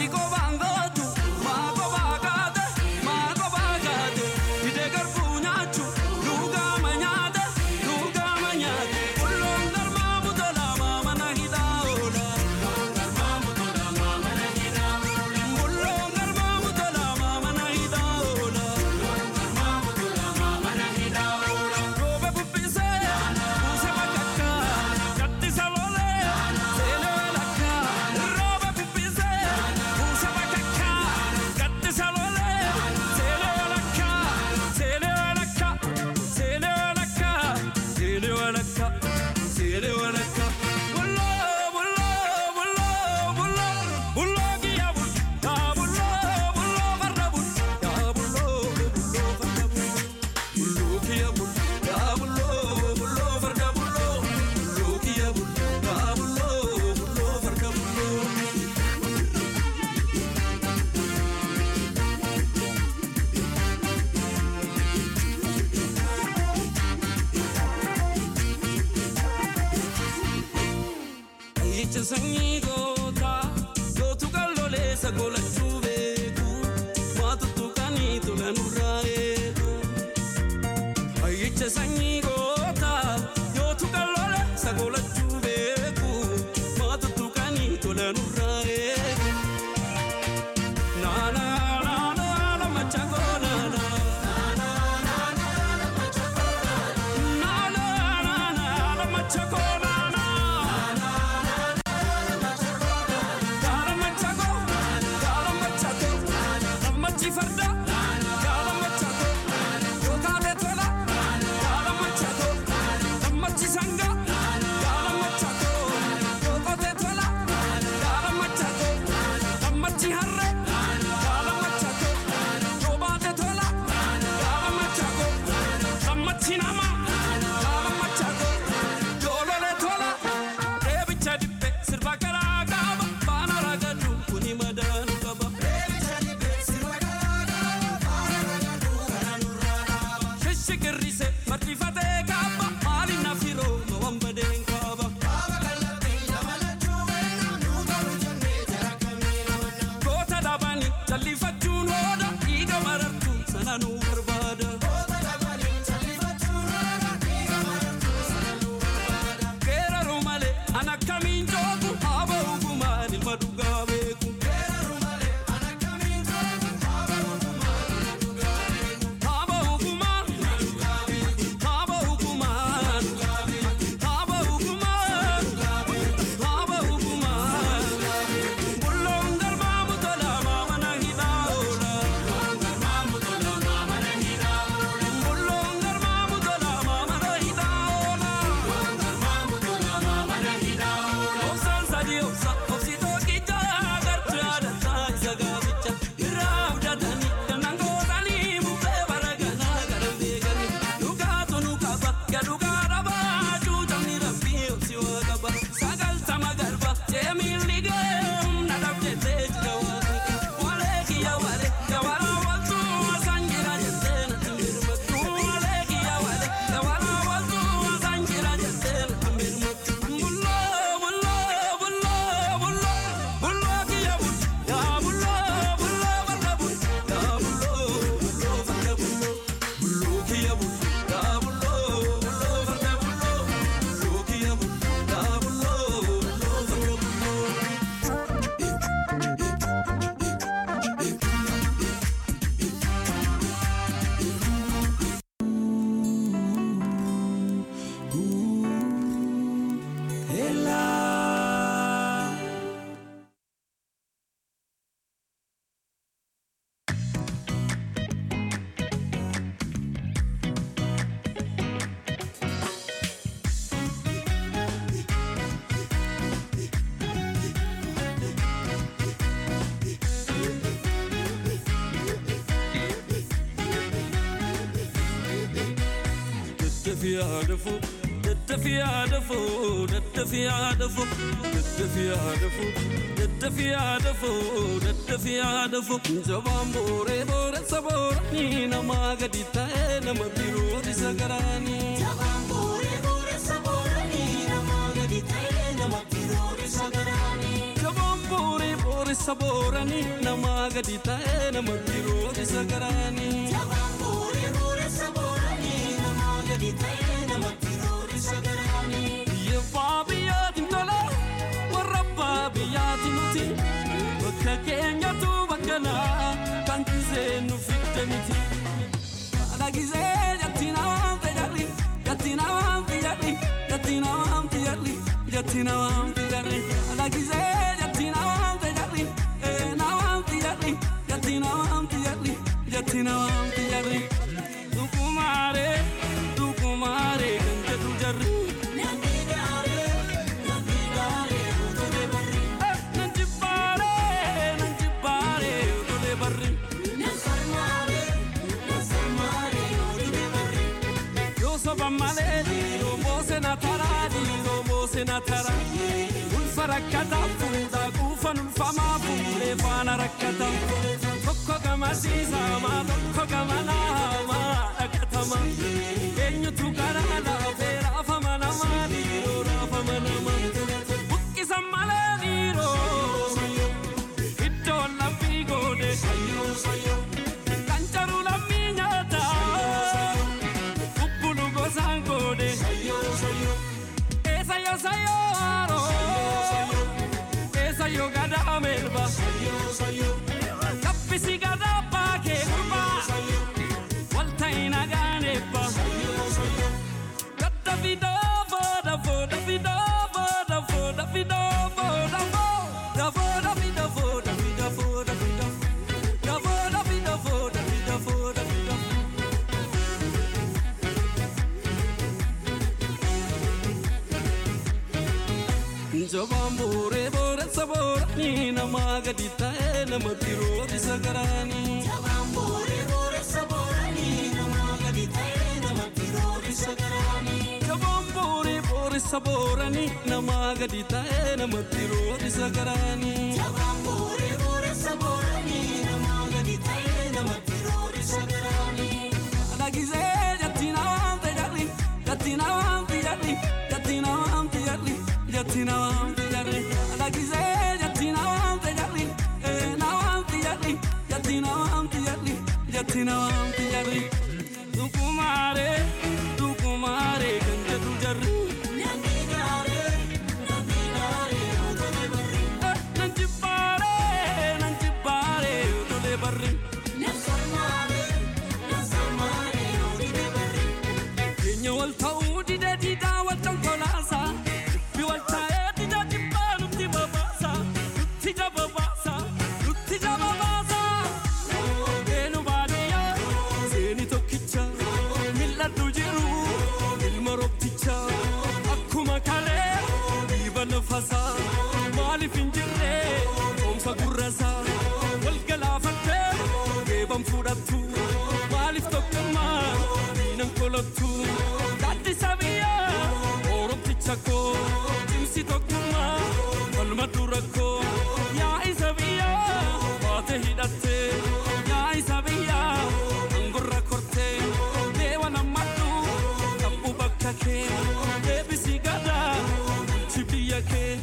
Ayyicha sanyii gootaa gootu qalloleessa golachuu beeku maatutu kanii tola nurraa eegu. Ayyicha sanyii gootaa gootu qalloleessa golachuu beeku maatutu kanii tola nurraa eegu. Naana naana naana machangoo naana. Naana naana naana machangoo naana. Gaala machangoo gaala machangoo gammachi farda gaala machangoo yookaatee tola gaala machangoo gammachi sanga gaala machangoo yookaatee tola gaala machangoo gammachi harre gaala machangoo yoobaatee tola gaala machangoo gammachi nama gaala machangoo yoololee tola deebicha dibbe sirba garaa qaba baana ragadu kuni madaanu qaba. Shishikirrise fardifatee kaaba maali nafiroo mawwan badeen kaaba. Goota dhabanii jallifachuun hooda dhiiga marartu sana nu barbaada. Geeraru malee an akkamiin joogu haaba hukumaan ilma dhugaa beeku. Haaba hukumaan haaba hukumaan haaba hukumaan haaba hukumaan bulloon galmaamu tola maamana hidhaa oola. Bulloon galmaamu tola maamana hidhaa oola. Obsaan sadii obsa obsi tokkichaa gartuu yaadataa isa gaaficha irraa abdatanii dannan gootanii bubbee baraganaa garan beekanii dhugaatu nu qaba gadhugaa dhabaa cuutamni rabbii obsi waa qaba sagaltama garba jeemiilli geem na dhabdettee jira waaqni walee kiyya walee gabaraa waltuu asaan jira jettee natti mirmattu walee kiyya walee gabaraa waltuu asaan jira jettee natti mirmattu bulloo bulloo bulloo bulloo bulloo kiyya bul yaa bulloo bulloo farda bul yaa bulloo bulloo farda bulloo bulloo kiyya bul yaa bulloo bulloo farda bulloo bulloo kiyya bul yaa bulloo bulloo farda bulloo. Daddafiyaa dafoo daddafiyaa dafoo daddafiyaa dafoo daddafiyaa dafoo daddafiyaa dafoo daddafiyaa dafoo jabaan booree booressa booranii namaa gadi ta'ee nama biroo isa garaanii. Jabaan booree booressa booranii namaa gadi ta'ee nama biroo isa garaanii. Jabaan buuree booressa booranii namaa gadi ta'ee namatti roorisa garaanii. Biyya abbaa biyyaatiin tola warra abbaa biyyaatiin nuti bakka keenyatu bakka naa kan gisee nu fidde miti. Haadha gisee jatti namaan fayyadhi jatti namaan fayyadhi jatti namaan fayyadhi jatti namaan fayyadhi haadha gisee jatti namaan fayyadhi ee namaan fayyadhi jatti namaan fayyadhi jatti namaan fayyadhi. Dukumaaree dukumaaree kan jedhu jarri. Nan jibbaaree nan jibbaaree utulee barri. Yoo soba malee dhiiroo moose na taraa dhiiroo moose na taraa. Ulfa rakkataa fuudhaa quufan ulfamaa fuudhee faana rakkataa. Tokko gama siisamaa tokko gama naamaa dhaqatama. Eenyutu karaa laafee raafama namaa dhiiroo raafama namaa. Buqqisan malee dhiiroo iddoon laphii goone. Kan jaru lammii nyaataa. Kubbulu gosaan goone. Eessa yoo sayyoo haaroo. Eessa yoo gadaa melba. Kaffisi gadaa baakee gurbaa. Walta'i nagaan eebba. Gadda fidoo fooda fooda fidoo fooda fooda fidoo fooda fooda fooda fida fooda fida fooda fida. Da fooda fida fooda fida fooda fida. Jabaan booree booressa booranii namaa gadi ta'ee namatti roorisa garaanii. Jabaan booree booressa booranii namaa gadi ta'ee namatti roorisa garaanii. Dhagisee jatti namaan fayyadhi jatti namaan fayyadhi jatti namaan fayyadhi jatti namaan fayyadhi dhagisee jatti namaan fayyadhi ee namaan fayyadhi jatti namaan fayyadhi jatti namaan fayyadhi dukumaaree dukumaaree kan jedhu jarri. Eh, Nan jibbaaree nan jibbaaree utulee barri. Keenya wal ta'uu didee diidaa wal conkolaasa. Dubbi wal taa'ee dida jibbaa nutti babaasa. Nutti jababaasa. Nutti jababaasa. Eenu baadiyyaa seeni tokkicha. Mil'adhu jiru ilma roobticha. Akkuma kalee dhiiba lafasaa. Maaliif hin jirre oomsa gurrasaa. Wal galaafattee geeban fudhattu. Maaliif tokkummaa diinan kolottu. Gaaddisa biyyaa oromticha koo. Cimsi tokkummaa falma dura koo. Yaa isa biyyaa baate hidhattee. Yaa isa biyyaa angorra kortee. Deewa nammadhu qabbu bakka kee. Deebisi gadaa bulchi biyya kee.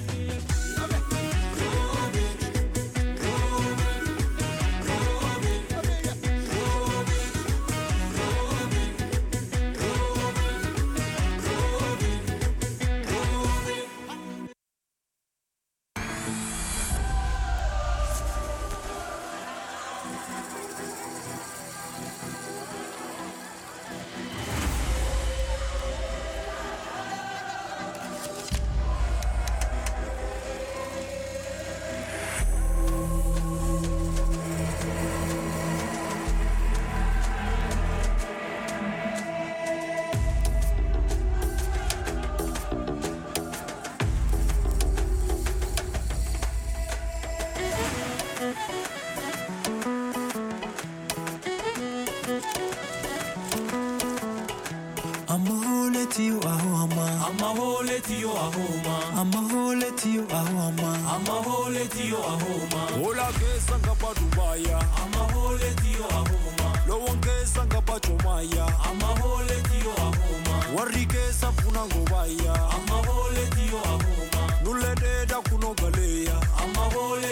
tiyo ahoma Amma hole tiyo ahoma amma hole tiyo ahoma Amma hole tiyo ahoma Hola keessa ngaba Dubaya Amma hole tiyo ahoma Lowwan keessa ngaba Chomaya Amma hole tiyo ahoma Warri keessa funa ngobaya Amma hole tiyo ahoma Nulle dheeda kuno galeya Amma hole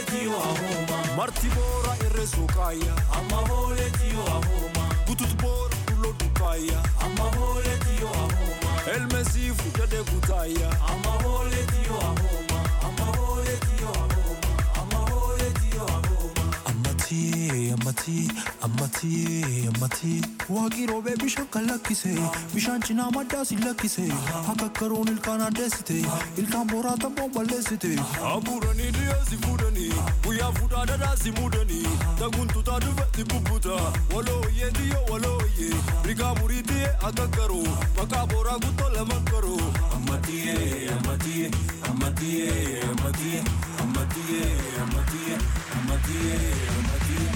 marti boora irree sookaaya Amma hooleeti yoo ahooma. gutut boora dulloo dukaaya Amma hooleeti yoo ahooma. elmesii fudhadhee kutaaya Amma hooleeti yoo ahooma. Amma hooleeti yoo ahooma. Amma hooleeti yoo ahooma. Ammatii, ammatii, ammatii, ammatii. Waaqii roobee bishaan kan lakkise, bishaan cinaa maddaa si lakkise. Akka karoon ilkaan addeessite, ilkaan boraa tabboon balleessite. Abuuranii dhiyeessi fuudhanii guyyaa fuudhaa dhadhaasi muudanii taguntutaa dhufetti bubbuta walooyyee diyyoo walooyyee rigaa murii diyyee akka garuu maqaa booraa guttoo lama garuu. Ammatiyee, ammatiyee, ammatiyee, ammatiyee, ammatiyee, ammatiyee, ammatiyee, ammatiyee.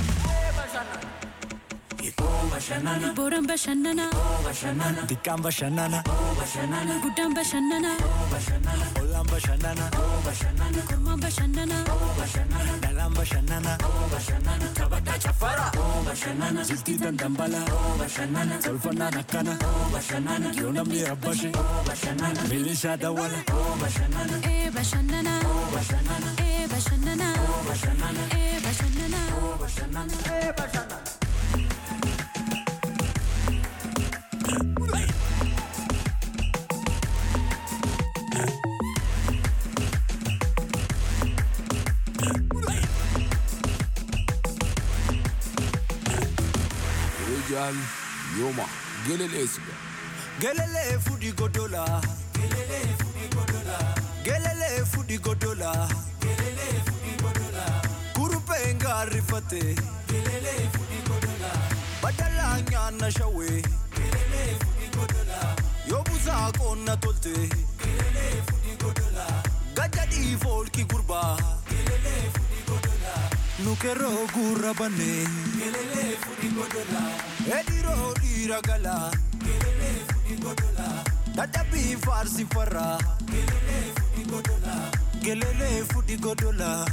Ikoo bashannana, Booraan bashannana, bashannana, Xiqqaan bashannana, bashannana, guddaan bashannana, bashannana, ollaan bashannana, bashannana, kormaan bashannana, bashannana, dhalaan bashannana. bashannana, taphataa chafara, bashannana, Jiltii dandambala, bashannana, tolfannaan akkana. bashannana, Yoo namni rabbashe, bashannana, milishaa dawwala. bashannana, ee bashannana, bashannana, ee bashannana, bashannana, ee bashannana. bashannana. Rijal yooma geleleesudha. Gelelee fudhi godola. Gelelee fudhi godola. Kurupheen gaarrifate. Badalaa nyaanna shawwee. Yoo busaa qoonna tolte. Gajjadhii foolki gurbaa. Nukeroo gurra bannee. Ediroo dhiira galaa. Dadhabbii faarsi farraa. Gelelee fudhi godolaa.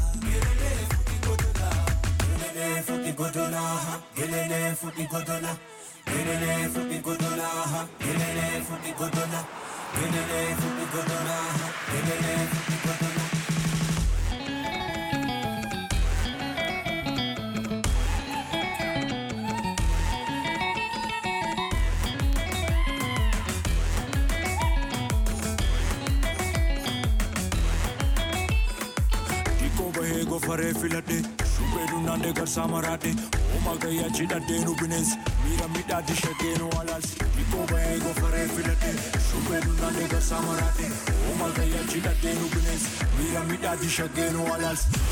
Gelele futi godola, gelele futi godola, gelele futi godola, gelele futi godola, gelele futi godola, gelele futi godola. Dhikkoo bahee gofaree filadhe shubbee dunnaandee garsaa maraadhe hooma gayyaa cidhadhee nu bineensi miira midhaatti shaggee nu alaalsi. Dhikkoo bahee gofaree filadhe shubbee dunnaandee garsaa maraadhe hooma gayyaa cidhadhee nu bineensi miira midhaatti shaggee nu alaalsi.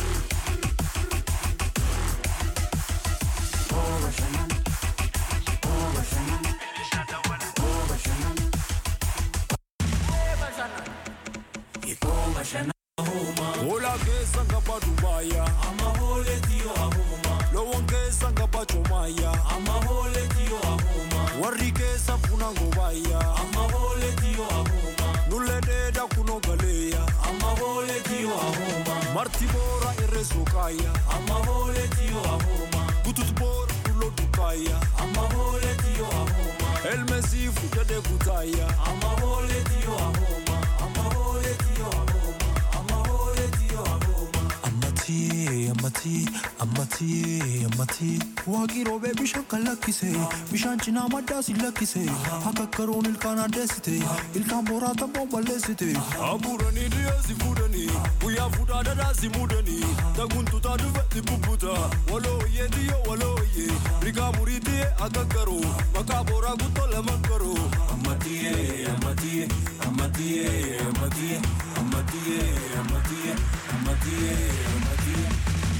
Ikoo bashana Hoolaa keessa ngaba Dubaaya amma hooleeti yoo ahooma, loowwan keessa ngaba Coomaaya amma hooleeti yoo ahooma, warri keessa funa ngobaaya amma hooleeti yoo ahooma, nullee dheedaa kunoo galeeya amma hooleeti yoo ahooma, marti boora irree sookaaya amma hooleeti yoo ahooma, gutut boora dulloo dukaaya amma hooleeti yoo ahooma, elmesii fudhadhee kutaaya. amma hooleeti yoo ahooma, amma hooleeti yoo ahooma, amma hooleeti yoo ahooma. Ammatii, ammatii, ammatii, ammatii. Waaqii roobee bishaan kan lakkise, bishaan cinaa maddaa si lakkise. Akka karoon ilkaan addeessite, ilkaan boraa tabboon balleessite. Abuuranii dhiyeessi fuudhanii guyyaa fuudhaa dhadhaasi muudanii taguntutaa dhufetti bubbuta walooyyee diyyoo walooyyee rigaa murii diyyee akka garuu maqaa booraa guttoo lama garuu. Ammatiyee, ammatiyee, ammatiyee, ammatiyee, ammatiyee, ammatiyee, ammatiyee, ammatiyee.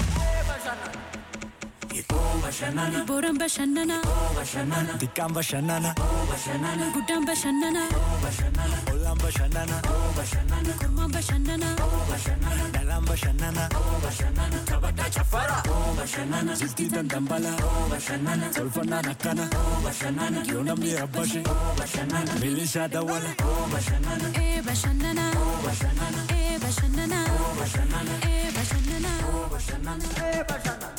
Ikoo bashannana, Booraan bashannana, bashannana, Xiqqaan bashannana, bashannana, guddaan bashannana, bashannana, ollaan bashannana, bashannana, kormaan bashannana, bashannana, dhalaan bashannana. bashannana, taphataa chafara, bashannana, Jiltii dandambala, bashannana, tolfannaan akkana. bashannana, Yoo namni rabbashe, bashannana, milishaa dawwala. bashannana, ee bashannana, bashannana, ee bashannana, bashannana, ee bashannana. bashannana.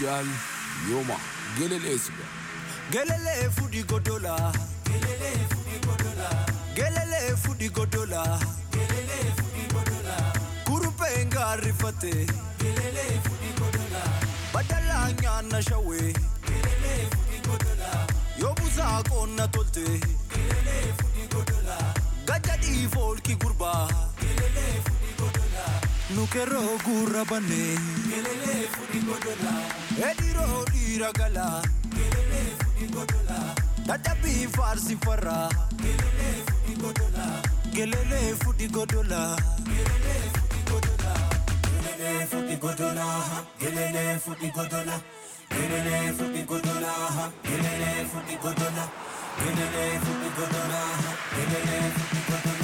gal yoma gelele siga Gelele fudi godola. Gelele fudi godola. Gelele fudi godola. Gelele fudi godola. Kurupe ngarifate. Gelele fudi godola. Badala nyana shawe. Gelele fudi godola. Yobuza konna tolte. Gelele fudi godola. Gajadi folki gurba. Gelele fudi godola. Nukero gurra bane. Gelele fudi godola. Ediro diragala. Gelele fudi godola. Dadabi farsi farra. Gelele fudi godola. Gelele fudi godola. Gelele fudi godola. Gelele futi godola, gelele futi godola, gelele futi godola, gelele futi godola, gelele futi godola, gelele futi godola.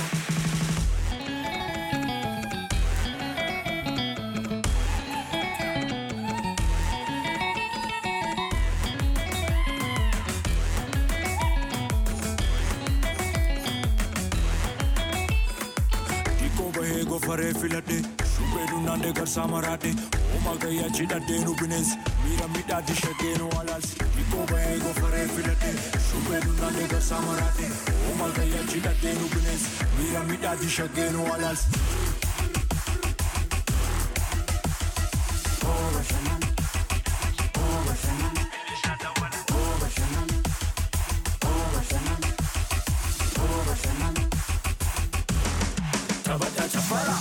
Diko bahe go fare filade Shubedu nande gar samarate Oma gaya chidade nu bines Mira mida di shageno alals Diko bahe go fare filade Shubedu nande gar samarate Oma gaya chidade nu bines Mira mida di shageno alals Tabata chafara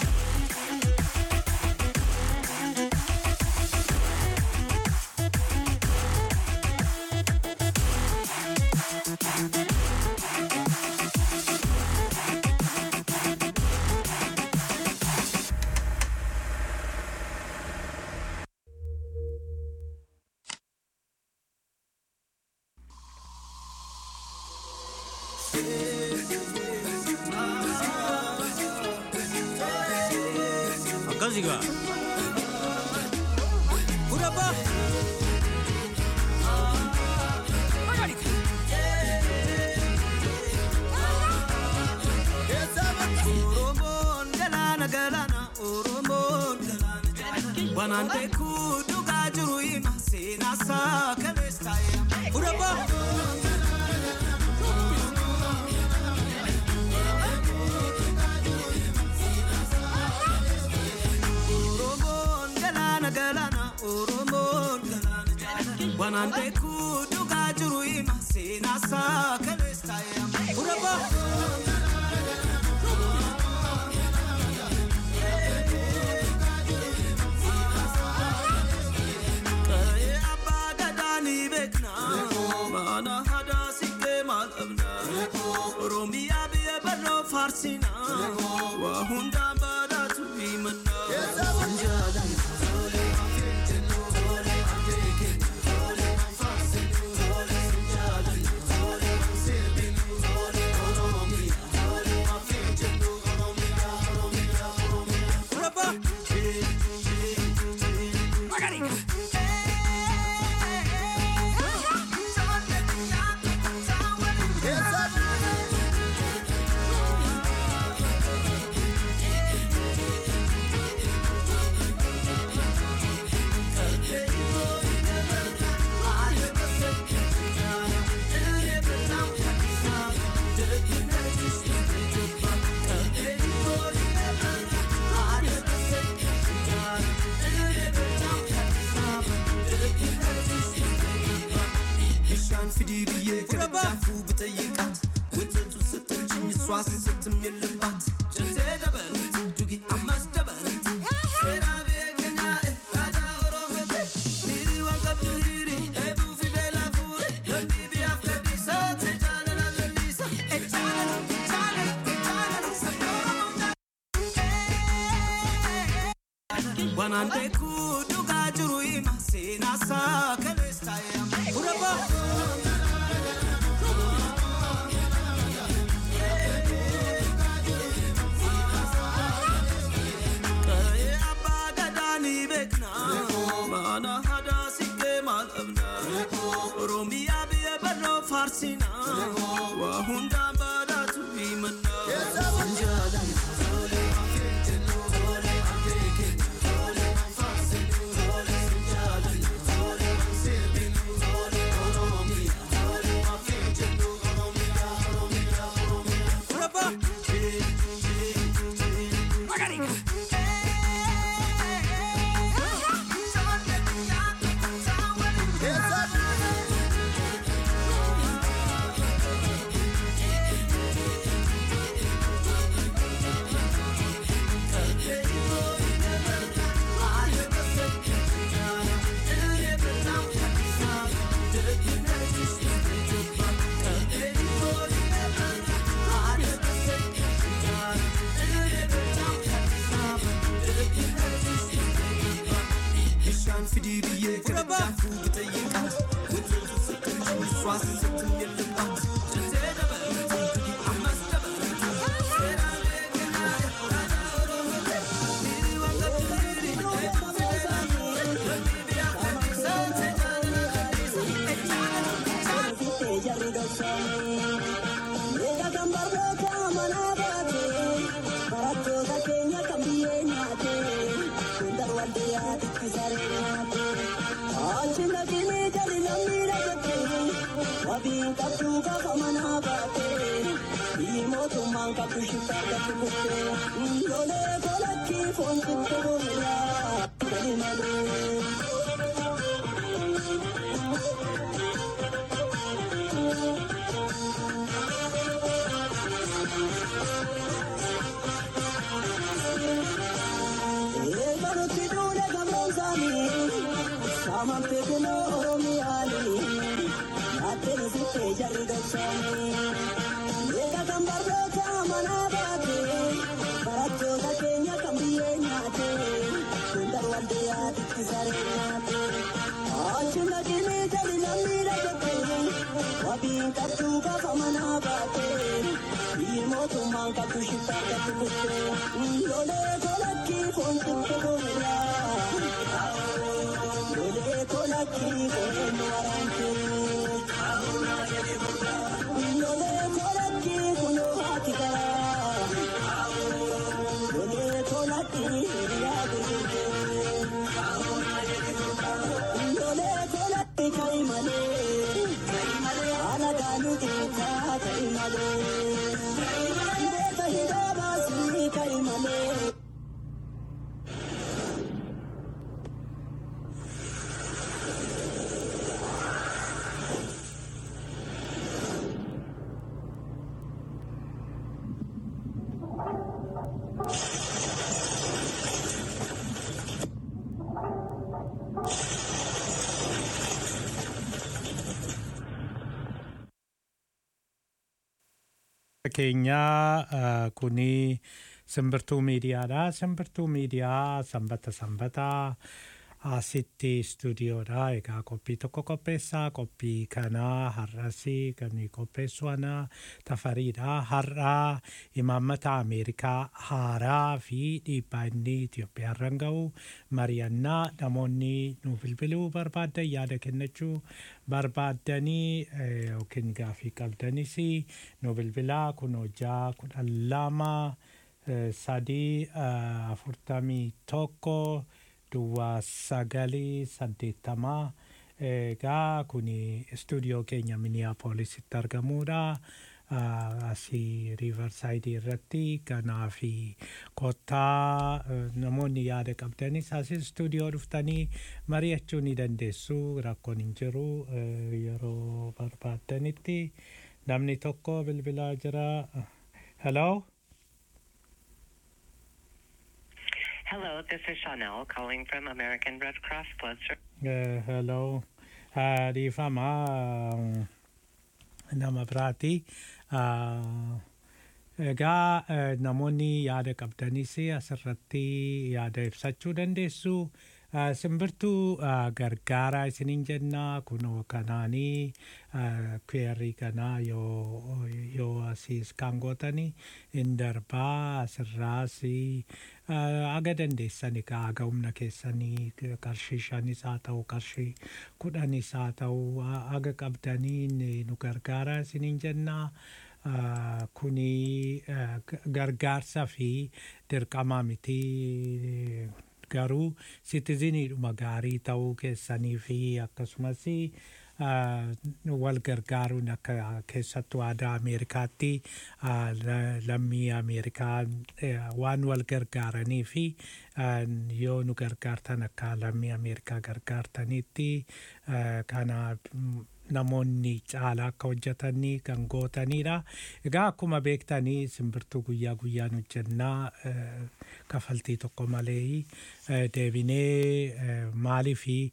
akkasigaa Urabaa! Oromoon galaana galaana Oromoon galaana galaana Wanaan beekuu dhugaa jiru hima seenaa isaa kalees taa'ee Urabaa! Oromoon galaana galaana Oromoon galaana galaana Wanaan beekuu dhugaa jiru hima seenaa isaa kalees taa'ee Urabaa! Qa'ee abbaa gadaa ni beekna Mana hadaa siqee maal qabna Oromiyaa biyya barroo faarsina Waa hundaan badhaatu himanna Urabaa! Bishaan fidii biyyee gara daakuu bitayyeeqaat Wantoota sittanchiin iswaas sittim yellabaat Jantee dabalati dugi ammas dabalati Seeraa beekanyaa aadaa Oromooti Hiri waan qabdu hiri eebuu fidee laafuure Lolli biyyaaf gadhiisa ta'e jaalala lalliisa E jaalala jaalala jaalala sabni Oromoo Wanaan beekuu dhugaa jiru hima seenaa isaa kalees taa'ee Urabaa! Qa'ee abbaa gadaa ni beekna Mana hadaa siqee maal qabna Oromiyaa biyya barroo faarsina Waa hundaan badhaatu himanna fidii biyyee gargaafuu bitayyeeqaat wantoota sirriin swaas sirriin yellummaat jantee dabalatu dugi ammas dabalatu seeraa beekanaa raajaa oromoo dhiirii wanta dhiirii eebbuu fideeraa lambii biyyaa kanniisaa seejaanaa kanniisaa ejjaanaa keenyaa eh, kuni simbirtuu miidiyaadha. Simbirtuu miidiyaa sanbata sanbataa asitti istuudiyoodha. Egaa qophii tokko qopheessaa. Qophii kanaa har'asii kan qopheessu ana tafariidha. Har'aa imaammata Ameerikaa haaraa fi dhiibbaa inni Itoophiyaarran ga'u mari'annaa namoonni nu bilbiluu barbaadan yaada kennachuu barbaaddanii eh, yookiin gaafii qabdanis nu bilbilaa kun hojjaa kudhan lama eh, sadii eh, afurtamii tokko duwwaa sagalii saddeettamaa egaa kun istuudiyoo keenya miniyaapoolisitti argamuudha. Ah, asii riivarsaayidii irratti kanaa fi kottaa eh, namoonni yaada qabdanis asii istuudiyoo dhuftanii mari'achuu ni dandeessu rakkoon hin jiru eh, yeroo barbaaddanitti namni tokko bilbilaa jira. Hello? Hello, this is Chanel calling from American Red Cross Blood Service. Eh, hello. Ah, Dhiifama ah, nama biraati. Ah, Egaa eh, namoonni yaada qabdanis asirratti yaada ibsachuu dandeessu. Ah, Simbirtuu ah, gargaaraa isiniin jenna kunoo kanaanii kweerrii kanaa yoo yoo asiis kan gootanii hin darbaa asirraas aga dandeessani ka aga humna keessanii qarshii shanis haa ta'u qarshii kudhanis haa ta'u aga qabdanii nu gargaaraa isiniin jennaa. Ah, kuni ah, g- gargaarsa fi dirqama miti garuu sitiziniidhuma gaarii ta'uu keessanii fi akkasumas ah, wal gargaaruun akka keessattuu aadaa Ameerikaatti ah, la- lammii Ameerikaa eh, waan wal gargaaranii fi ah, yoo nu gargaartan akka lammii Ameerikaa gargaartanitti ah, kana mm, namoonni caalaa akka hojjetanii kan gootanidha. Egaa akkuma beektanii simbirtuu guyyaa guyyaan hojjennaa eh, kafaltii tokko malee eh, deebinee eh, maalii fi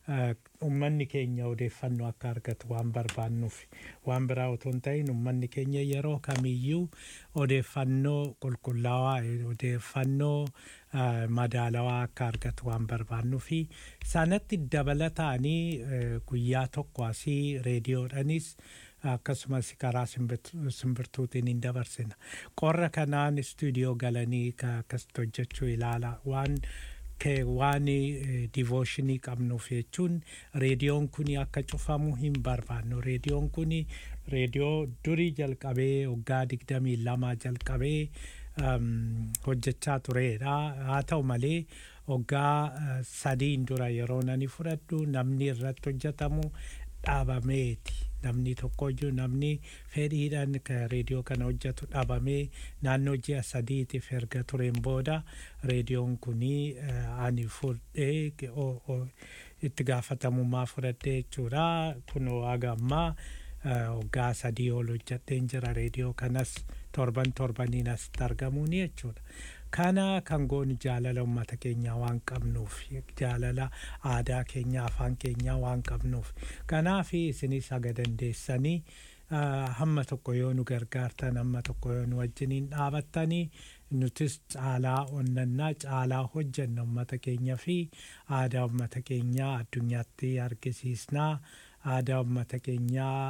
eh, ummanni keenya odeeffannoo akka argatu waan barbaannuuf waan biraa otoo hin ta'in ummanni keenya yeroo kamiyyuu odeeffannoo qulqullaawaa eh, odeeffannoo eh, madaalawaa akka argatu waan barbaannuufi sanatti dabalataanii eh, guyyaa tokko asii reediyoodhanis akkasumas karaa simbirtu- simbirtuutiin hin dabarsina qorra kanaan istuudiyoo galanii ka- akkasitti hojjechuu ilaala waan ke- waan divooshinii qabnuuf jechuun reediyoon kun akka cufamu hin barbaannu reediyoon kun reediyoo durii jalqabee waggaa digdamii lama jalqabee um, hojjechaa turedha haa ta'u malee waggaa uh, sadiin dura yeroo nani fudhadhu namni irratti hojjetamu dhaabameeti namni tokkoyyuu namni fedhiidhaan ka reediyoo kana hojjetu dhaabamee naannoo ji'a sadiitiif erga tureen booda reediyoon kunii eh, ani fudhee o- o- itti gaafatamummaa fudhadhee jechuudha kunoo haga ammaa eh, waggaa sadii ol hojjedheen jira reediyoo kanas torban torbaniin asitti argamuuni jechuudha. Kana kan goonu jaalala uummata keenyaa waan qabnuuf jaalala aadaa keenyaa afaan keenyaa waan qabnuuf kanaaf isinis haga dandeessanii ah, hamma tokko yoo nu gargaartan hamma tokko yoo nu wajjiniin dhaabattanii nutis caalaa onnannaa caalaa hojjenna uummata keenya fi aadaa uummata keenyaa addunyaatti argisiisnaa aadaa uummata keenyaa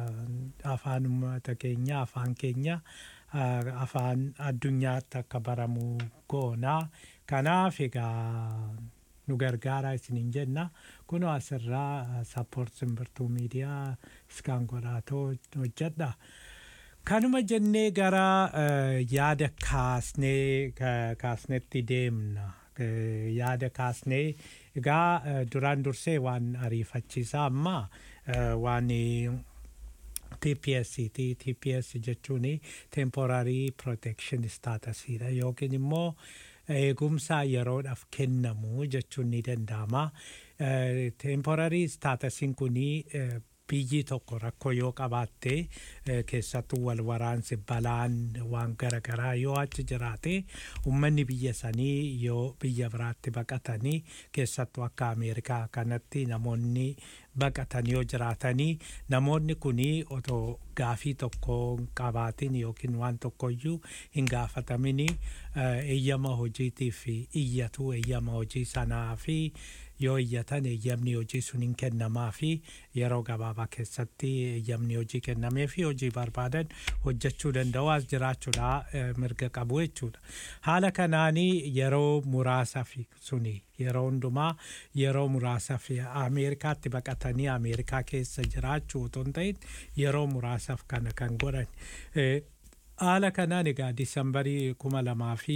ah, afaan uummata keenyaa afaan keenya ah, afaan addunyaatti akka baramu goonaa kanaaf egaa nu gargaaraa isiniin jenna kunoo asirraa sappoort simbirtuu miidiyaa iskaan godhaatoo hojjedha. Kanuma jennee gara eh, yaada kaasnee ka- kaasnetti deemna. Eh, Yaada kaasnee egaa eh, duraan dursee waan ariifachiisaa amma eh, waan TPS ti TPS jechuun temporary protection status dha yookiin immoo eegumsa yeroodhaaf kennamu jechuun ni danda'ama. Eh, Temporary staatusiin kunii eh, biyyi tokko rakkoo yoo qabaatte eh, keessattuu wal waraansi balaan waan garaagaraa yoo achi jiraate uummanni biyya sanii yoo biyya biraatti baqatanii keessattuu akka ameerikaa kanatti namoonni baqatan yoo jiraatanii namoonni kunii otoo gaafii tokko hin qabaatin yookiin waan tokkoyyuu hin gaafatamini eh, eeyyama hojiitiif iyyatu eeyyama hojii sanaa fi yoo iyyatan eeyyamni hojii sun hin kennamaa fi yeroo gabaabaa keessatti eeyyamni hojii kennamee fi hojii barbaadan hojjechuu danda'u as jiraachuudha eh, mirga qabu jechuudha. Haala kanaanii yeroo muraasaaf suni yeroo hundumaa yeroo muraasaaf Ameerikaatti baqatanii Ameerikaa keessa jiraachuu otoo hin ta'in yeroo muraasaaf kana kan godhan. Eh, Haala kanaan egaa Disambarii kuma lamaa fi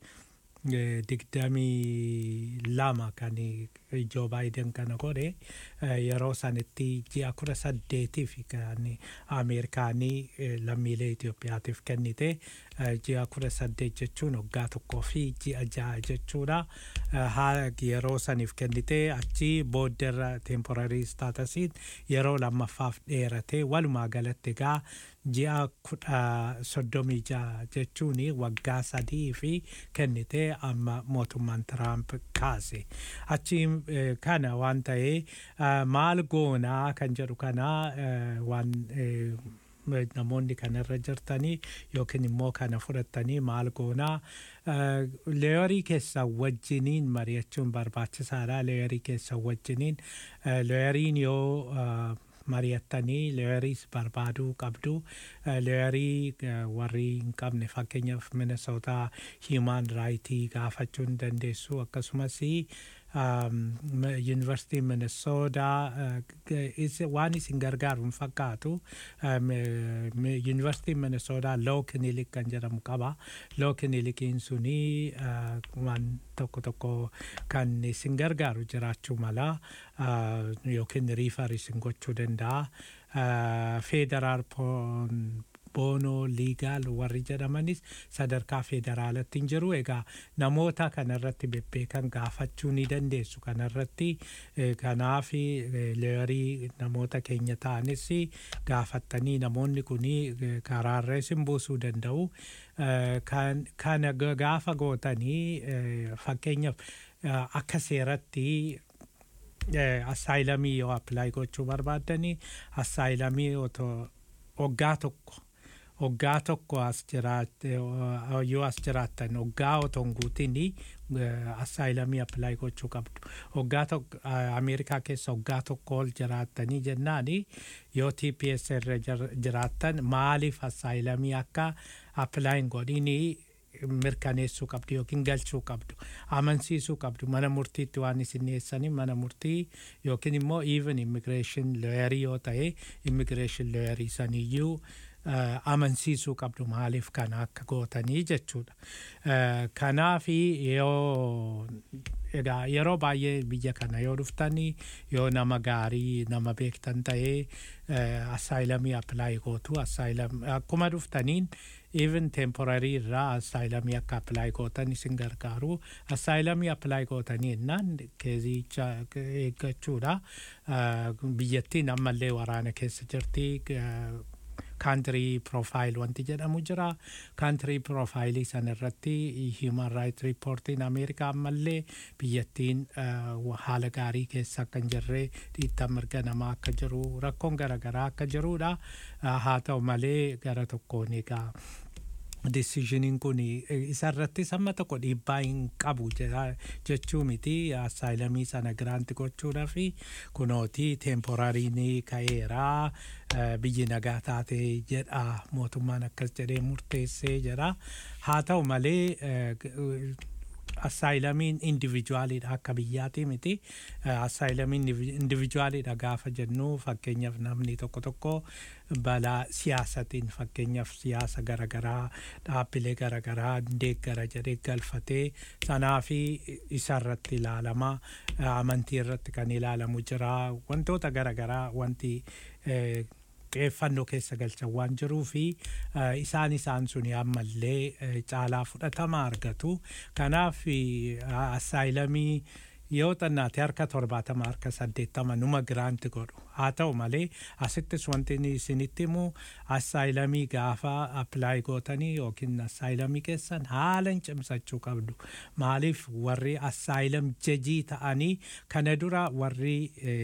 eh, digdamii lama kan Joo Baayiden kana godhe eh, yeroo sanitti ji'a kudha saddeetiif kan Ameerikaanii eh, lammiilee Itoophiyaatiif kennite eh, ji'a kudha saddeet jechuun waggaa tokkoo fi ji'a ja'a jechuudha. Eh, Haa yeroo saniif kennite achi boodderra temporary staatusiin yeroo lammaffaaf dheerate walumaa galatti egaa ji'a kudha soddomii ja'a jechuun waggaa sadii fi kennite amma mootummaan Tiraamp kaase. Achi eh, kana waan ta'ee eh, maal goonaa kan jedhu kana eh, waan eh, namoonni kanarra jirtanii yookiin immoo kana fudhatanii maal goonaa leeyorii keessan wajjiniin mari'achuun barbaachisaadha leeyorii keessan wajjiniin leeyoriin yoo eh, mari'attanii leeyoriis barbaaduu qabdu leeyorii warri hin qabne fakkeenyaaf minnesota hiimaan raayitii gaafachuu ni dandeessu akkasumas yuunivarsiitii minnesootaa waan isin gargaaru hin fakkaatu yuunivarsiitiin minnesootaa loo kinilik kan jedhamu qaba loo kinilikiin suni waan tokko tokko kan isin gargaaru jiraachuu mala yookiin riifar isin gochuu danda'a feederaal boonoo liigaal warri jedhamanis sadarkaa federaalatti hin jiru egaa namoota kanarratti bebbeekan gaafachuu ni dandeessu kanarratti kanaaf leeyorii namoota keenya ta'anis gaafattanii namoonni kun karaarra isin buusuu danda'u kana gaafa gootanii fakkeenyaaf akka seeratti assaayilamii yoo appilaayi gochuu barbaaddanii assaayilamii otoo waggaa tokko waggaa tokko as jiraatte yoo as jiraattan waggaa otoo hin guutin assaayilamii appilaayi gochuu qabdu waggaa tokko ameerikaa keessa waggaa tokko ol jiraattanii jennaani yoo tps irra jiraattan maaliif assaayilamii akka appilaayi hin godhinii mirkaneessuu qabdu yookiin galchuu qabdu amansiisuu qabdu mana murtiitti waan isin dhiyeessanii mana murtii yookiin immoo even immigreeshin looyarii yoo ta'e immigreeshin looyarii saniyyuu amansiisuu qabdu maaliif kana akka gootanii jechuudha. Kanaafi yoo egaa yeroo baay'ee biyya kana yoo dhuftanii yoo nama gaarii nama beektan ta'ee assaayilamii appilaayi gootu assaayilam akkuma dhuftaniin even temporarii irraa assaayilamii akka appilaayi gootan isin gargaaru assaayilamii appilaayi gootanii jennaan keezicha eeggachuudha biyyattiin ammallee waraana keessa jirti kaantirii piroofaayil wanti jedhamu jira kaantirii piroofaayilii san irratti hiiman raayit riippoortiin ameerikaa ammallee biyyattiin haala gaarii keessa akka hin jirre dhiittaa mirga namaa akka jiru rakkoon garaagaraa akka jirudha haa ta'u malee gara tokkoon egaa deciisioniin kun isarratti samma tokko dhiibbaa hin qabu jechuu miti assaayilamii sana giraanti gochuudhaa fi kunooti teemporariin ka'eeraa biyyi nagaa taate jedha mootummaan akkas jedhee murteessee jedha haa ta'u malee assaayilamiin indivijuwaaliidha akka biyyaati miti assaayilamiin indivijuwaaliidha gaafa jennu fakkeenyaaf namni tokko tokko balaa siyaasatiin fakkeenyaaf siyaasa garaagaraa dhaabbilee garaagaraa deeggara jedhee galfatee sanaa fi isarratti ilaalama amantii irratti kan ilaalamu jira wantoota garaagaraa wanti xiyyeeffannoo keessa galchan waan jiruu fi isaan isaan suni ammallee caalaa fudhatama argatu kanaaf assaayilamii yoo xannaate harka torbaatama harka saddeettama numa giraanti godhu haa ta'u malee asittis wanti isinitti himu assaayilamii gaafa appilaayi gootanii yookiin assaayilamii keessan haala hin cimsachuu qabdu maaliif warri assaayilam jajii ta'anii kana dura warri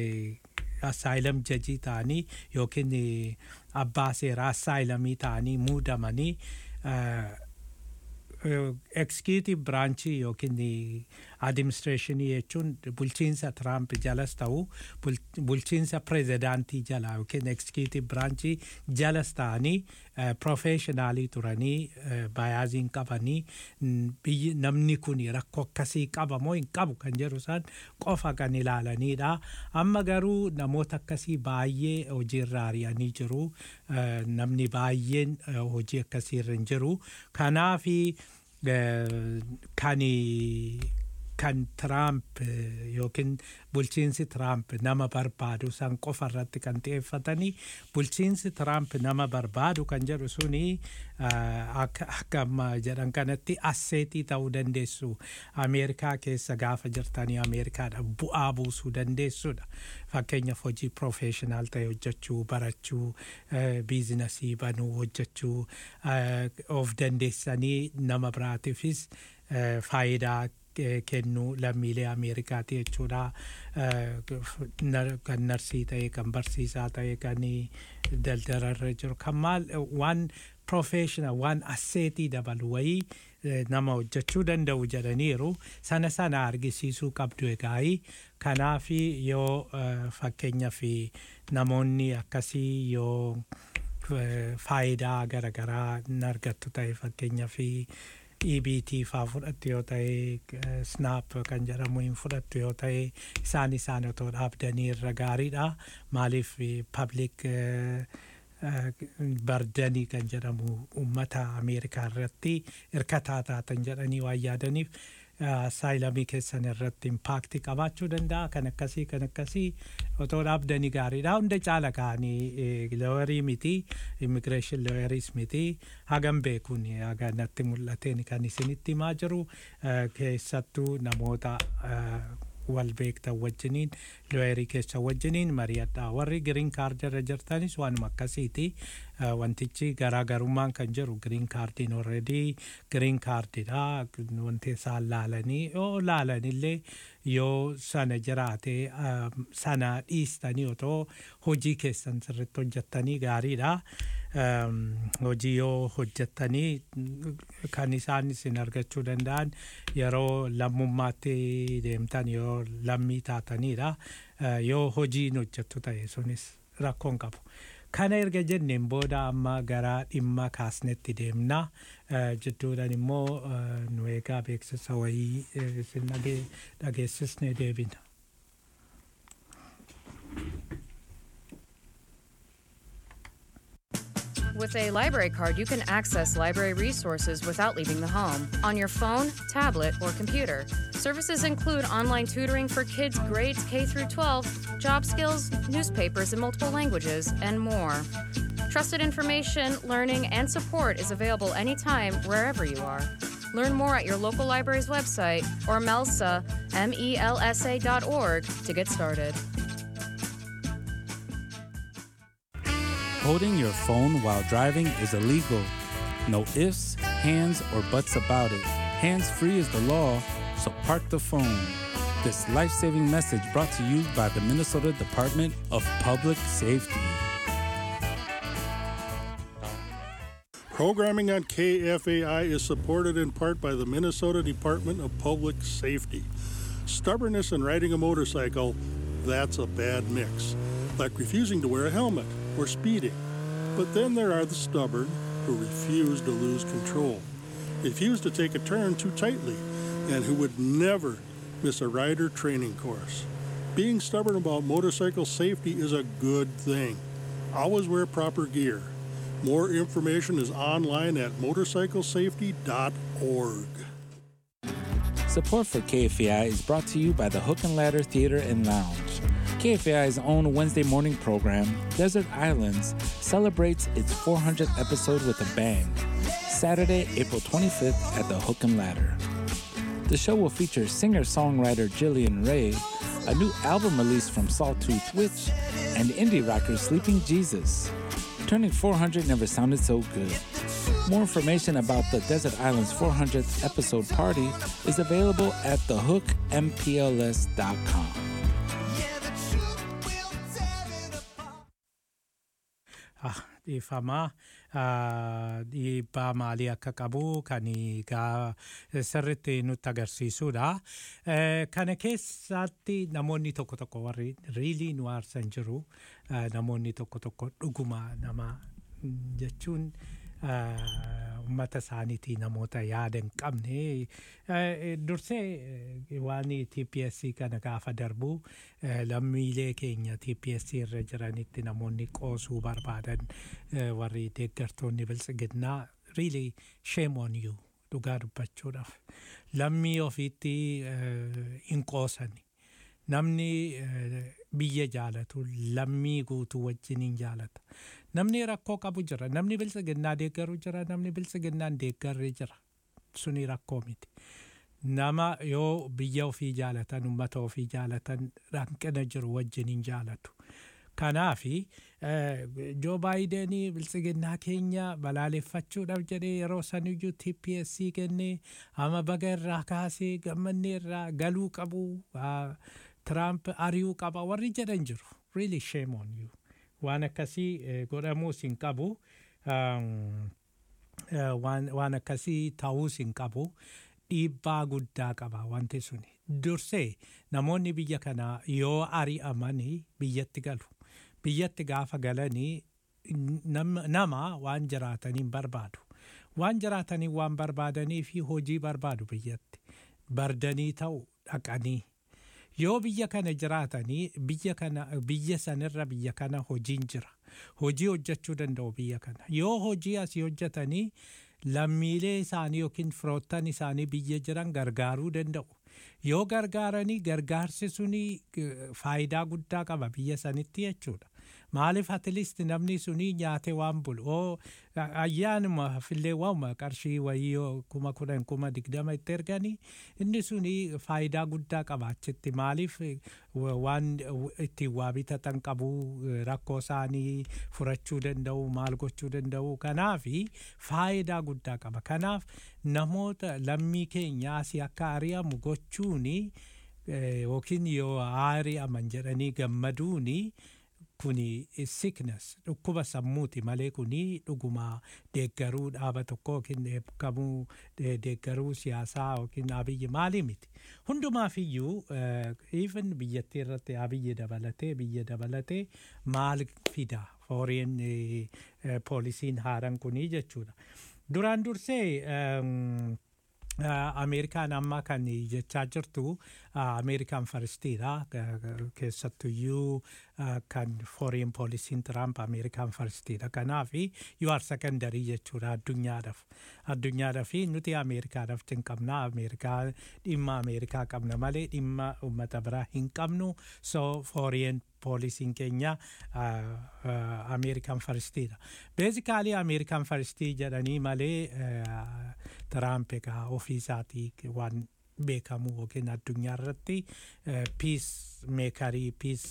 assaayilam jajii ta'anii yookiin abbaa seeraa assaayilamii ta'anii muudamanii ekskiitiቭ biraanchii yookiin adiministireeshinii jechuun bulchiinsa tiraamp jalas ta'u bulchiinsa pirezidaantii jala yookiin ekskiitiቭ biraanchii jalas ta'anii piroofeeshinaalii turanii baayaaziin qabanii biyyi namni kun rakkoo akkasii qaba moo hin qabu kan jedhu isaan qofa kan ilaalanidha. Amma garuu namoota akkasii baay'ee hojiirra ari'anii jiru. Namni baay'een hojii akkasiirra hin jiru. Kanaafi kan kan Tiraamp yookiin bulchiinsi Tiraamp nama barbaadu san qofa irratti kan xiyyeeffatanii bulchiinsi Tiraamp nama barbaadu kan jedhu suni akka amma jedhan kanatti asseetii ta'uu dandeessu Ameerikaa keessa gaafa jirtanii Ameerikaadha bu'aa buusuu dandeessudha. Fakkeenyaaf hojii piroofeeshinaal ta'e hojjechuu barachuu biizinasii banuu hojjechuu of dandeessanii nama biraatiifis faayidaa kennuu lammiilee Ameerikaati jechuudha. Kan narsii ta'e, kan barsiisaa ta'e, kan daldalarra jiru, kan maal waan professional waan asseetii dabalu wayii nama hojjechuu danda'u jedhaniiru sana sana argisiisuu qabdu egaa'ii kanaaf yoo fakkeenyaaf namoonni akkasii yoo faayidaa garaagaraa hin argattu ta'e fakkeenyaaf EBT faa fudhattu yoo ta'e snap kan jedhamu hin fudhattu yoo ta'e isaan isaan otoo dhaabdanii irra gaariidha maaliif public bardanii kan jedhamu uummata ameerikaa irratti hirkataa taatan jedhanii waan yaadaniif saayilamii keessan irratti impaakti qabaachuu danda'a kan akkasii kan akkasii otoo dhaabdanii gaariidha hunda caala ka'anii looyarii miti immigireeshin looyariis miti hagam beekuun haga natti mul'ateen kan isinitti himaa jiru keessattuu namoota wal beektan wajjiniin looyerii keessa wajjiniin mari'adha warri giriin kaardirra jirtanis waanuma akkasiiti Eh, wantichi garaagarummaan kan jiru giriin kaardiin orredii giriin kaardidha wanti isaan laalanii yoo laalanillee yoo sana jiraate eh, sana dhiistanii otoo hojii keessan sirritti hojjettanii gaariidha. Ehm, hojii yoo hojjettanii mm, kan isaan isin argachuu danda'an yeroo lammummaatti deemtan yoo lammii taatanidha. Eh, Yoo hojiin hojjettu ta'e sunis rakkoon qabu. Kana erga jenneen booda amma gara dhimma kaasnetti deemna. Eh, Jidduudhaan immoo eh, nu eegaa beeksisa wayii eh, isin dhage- dhageessisnee deebina. With a library card, you can access library resources without leaving the home on your phone, tablet, or computer. Services include online tutoring for kids grades K through 12, job skills, newspapers in multiple languages, and more. Trusted information, learning, and support is available anytime, wherever you are. Learn more at your local library's website or MELSA, M-E-L-S-A dot org to get started. Holding your phone while driving is illegal. No ifs, hands, or buts about it. Hands free is the law, so park the phone. This life saving message brought to you by the Minnesota Department of Public Safety. Programming on KFAI is supported in part by the Minnesota Department of Public Safety. Stubbornness and riding a motorcycle, that's a bad mix. Like refusing to wear a helmet or speeding. But then there are the stubborn who refuse to lose control, refuse to take a turn too tightly, and who would never miss a rider training course. Being stubborn about motorcycle safety is a good thing. Always wear proper gear. More information is online at motorcyclesafety.org. Support for KFAI is brought to you by the Hook and Ladder Theater and Lounge. KFAI's own Wednesday morning program, Desert Islands, celebrates its 400th episode with a bang. Saturday, April 25th at the Hook and Ladder. The show will feature singer-songwriter Jillian Ray, a new album release from Sawtooth Witch, and indie rocker Sleeping Jesus. Turning 400 never sounded so good. More information about the Desert Islands 400th episode party is available at thehookmpls.com. Ah, dhiifamaa ah, dhiibbaa maalii akka qabu kan egaa sirritti nutti agarsiisudha. Eh, Kana keessatti namoonni tokko tokko warri riilii nu aarsan jiru eh, namoonni tokko tokko dhuguma nama mm, jechuun ah, uummata isaaniitii namoota yaada hin qabne eh, dursee eh, waan TPSC kana gaafa darbu eh, lammiilee keenya TPSC irra jiranitti namoonni qoosuu barbaadan eh, warri deeggartoonni biltsiginnaa really shame on you dhugaa dubbachuudhaaf lammii ofiitti eh, hin qoosani namni eh, biyya jaalatu lammii guutuu wajjin hin jaalata namni rakkoo qabu jira namni biltsiginnaa deeggaru jira namni biltsiginnaa hin deeggarre jira suni rakkoo miti nama yoo biyya ofii jaalatan ummata ofii jaalatan hanqina jiru wajjin hin jaalatu kanaafi joo baayidenii biltsiginnaa keenya balaaleffachuudhaaf jedhee yeroo saniyyuu TPSC kennee ama baga irraa kaasee gammannee irraa galuu qabu ah, Tiraamp ari'uu qaba warri jedhan jiru really shame on you waan akkasii eh, godhamuus hin qabu um, eh, waan waan akkasii ta'uus hin qabu dhiibbaa guddaa qaba wanti suni dursee namoonni biyya kanaa yoo ari'amanii biyyatti galu biyyatti gaafa galanii nam- nama waan jiraataniin barbaadu waan jiraatanii waan barbaadanii fi hojii barbaadu biyyatti bardanii ta'u dhaqanii yoo biyya kana jiraatanii biyya kana biyya sanirra biyya kana hojiin jira hojii hojjechuu danda'u biyya kana yoo hojii asii hojjetanii lammiilee isaanii yookiin firoottan isaanii biyya jiran gargaaruu danda'u yoo gargaaranii gargaarsi suni eh, faayidaa guddaa qaba biyya sanitti jechuudha maaliif atleast namni suni nyaate waan bulu oo ayyaanuma fillee waama qarshii wayii yoo kuma kudhan kuma digdama itti erganii inni suni faayidaa guddaa qaba achitti maaliif eh, wa- waan eh, ittiin waa bitatan qabu eh, rakkoo isaanii furachuu danda'u maal gochuu danda'u kanaafi faayidaa guddaa qaba kanaaf namoota lammii keenya asii akka ari'amu gochuuni eh, yookiin yoo ari'aman jedhanii gammaduuni kuni sickness dhukkuba sammuuti malee kuni dhuguma deeggaruu dhaaba tokko yookiin eebbikamuu de- deeggaruu siyaasaa yookiin abiyyi maalii miti hundumaaf iyyuu even biyyattii irratti abiyyi dabalatee biyya dabalatee maal fida fooriin poolisiin haaran kunii jechuudha duraan dursee em, Uh, ameerikaan amma kan jechaa jirtu uh, ameerikaan faristiidha keessattuyyuu uh, kan foreign poolisiin tiraamp ameerikaan faristiidha kanaaf you are secondary jechuudha addunyaadhaaf addunyaadhaaf nuti ameerikaadhaaf hin qabna ameerikaa dhimma ameerikaa qabna malee dhimma ummata biraa hin qabnu so foreign poolisiin keenya ameerikaan faristiidha beezikaalii ameerikaan faristii jedhanii malee tiraamp egaa ofii isaatii waan beekamu yookiin addunyaa irratti piis meekarii piis